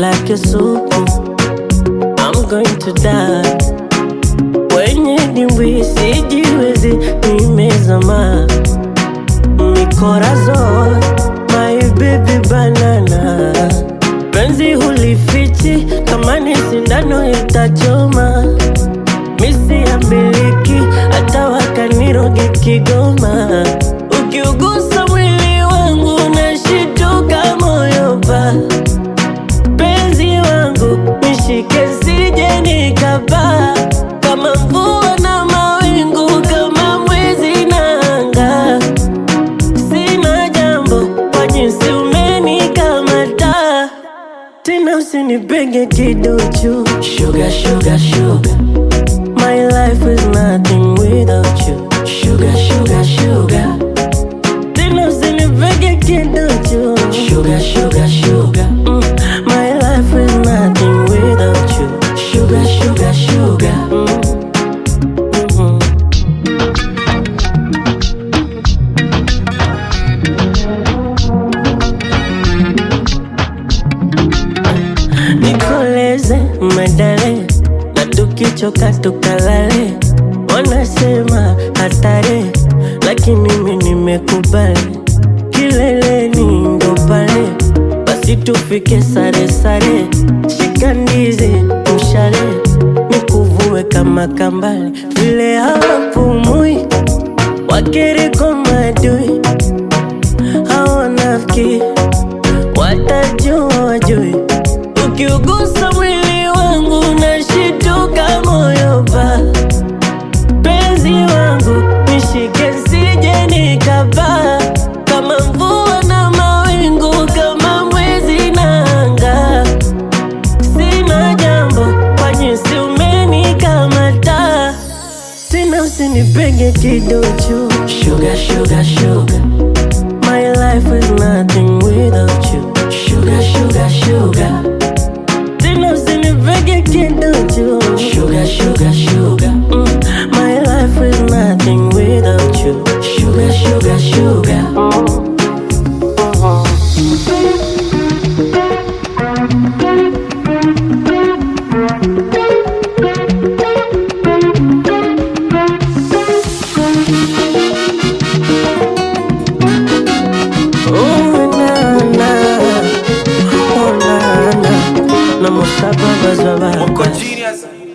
like a soup. I'm going to die. Kwenye dimbwi sijiwezi, nimezama mikorazo, my baby banana. Penzi hulifichi, kama ni sindano itachoma. Misi ya miliki, hata wakaniroge Kigoma. Ukiugusa mwili wangu, nashituka moyo pa penzi wangu nishike sije nikapaa kama mvua na mawingu kama mwezi na anga sina jambo kwa jinsi umenikamata tena usinipenge kiduchu sugar, sugar, sugar. My life is nothing without you Sugar, sugar, sugar Tena usinipenge kiduchu Sugar, sugar, sugar mm. My life is nothing without you Sugar, sugar, sugar mm. Mhm. nikoleze medale na tukichoka tukalale wanasema hatari lakini mimi nimekubali kileleni ndo pale basi tufike sare sare shika ndizi mshale nikuvue kama kambale vile hawapumui wakiriko madui hawanafiki watajua wajui ukiugusa mwili wangu nashituka moyo pa penzi wangu nishike sije nikapaa kama mvua na mawingu kama mwezi na anga sina jambo kwa jinsi umenikamata tena usinipenge kiduchu sugar, sugar, sugar. My life is nothing without you Sugar, sugar, sugar Tena usinipege kiduchu Sugar, sugar, sugar mm. My life is nothing without you Sugar, sugar, sugar Oh, na, na. Oh, na, na. Na musaba bazwa baba. Moko genius.